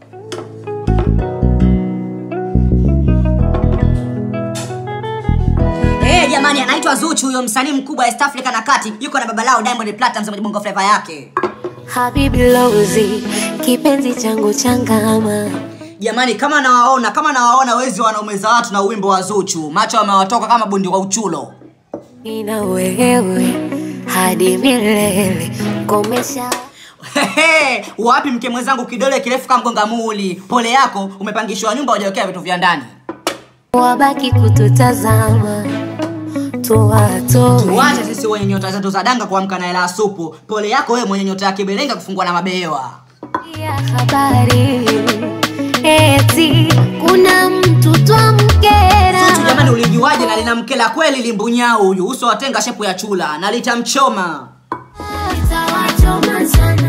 Eh, jamani anaitwa Zuchu huyo msanii mkubwa East Africa na kati yuko na baba lao Diamond Platnumz mwenye bongo flava yake. Habibi Lozi, kipenzi changu changama. Jamani kama nawaona kama nawaona wezi wanaume za watu na uwimbo wa Zuchu, macho wamewatoka kama bundi wa uchulo. Nina wewe hadi milele, komesha Hehe, wapi mke mwenzangu kidole kirefu kama mgonga muli. Pole yako umepangishwa nyumba hujawekea vitu vya ndani. wabaki kututazama, tuwatoe Tuache sisi wenye nyota zetu za danga kuamka na hela ya supu. Pole yako wewe mwenye nyota ya kibelenga kufungwa na mabewa. ya habari eti kuna mtu twamkera Zuchu jamani, ulijuaje na lina mkela kweli limbunyao huyu, uso watenga shepu ya chula na litamchoma. Itawachoma sana